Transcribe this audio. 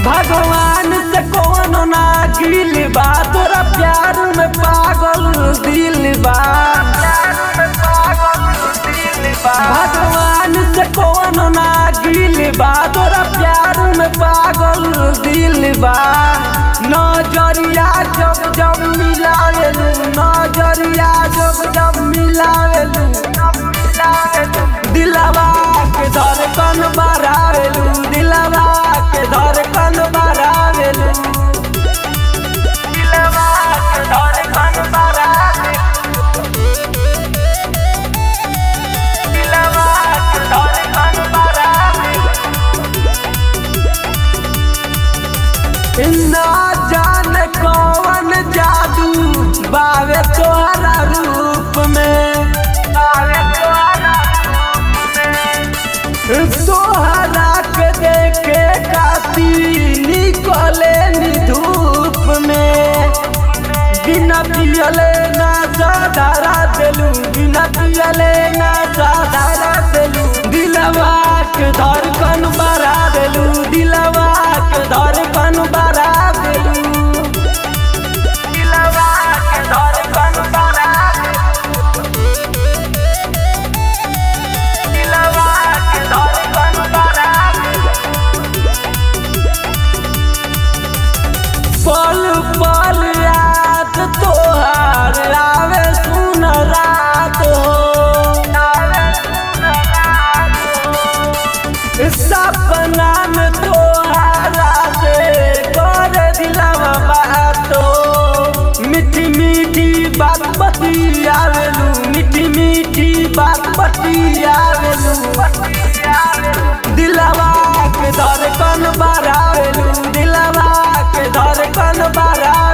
भगवान से कौन ना गिल बा तोरा प्यार में पागल दिल बा भगवान से कौन ना गिल बा तोरा प्यार में पागल दिल बा नजरिया जब जब मिलावेलू नजरिया जब जब मिलावेलू दिलवा के धड़कन बढ़ावेलू दिलवा के धड़कन बढ़ावेलू दिलवा के धड़कन बढ़ावेलू दिलवा के धड़कन बढ़ावेलू ना जाने कौन जादू बावे तोहरा रूप में बावे तोहरा तोहरा के देखे काती निकले नी धूप में बिना पियले ना साधारा देलू बिना पियले ना साधारा देलू दिलवा के धड़कन बढ़ा देलू दिलवा के धड़कन बढ़ा देलू दिलवा के धड़कन बढ़ा देलू दिलवा के धड़कन बढ़ा पल पल याद तोहार आवे सुन रात हो सपना में तोहारा से कर दिलवा बात हो मीठी मीठी बात बतियावेलू मीठी मीठी बात बतियावेलू दिलवा के धड़कन बढ़ावेलू दिलवा के धड़कन बढ़ा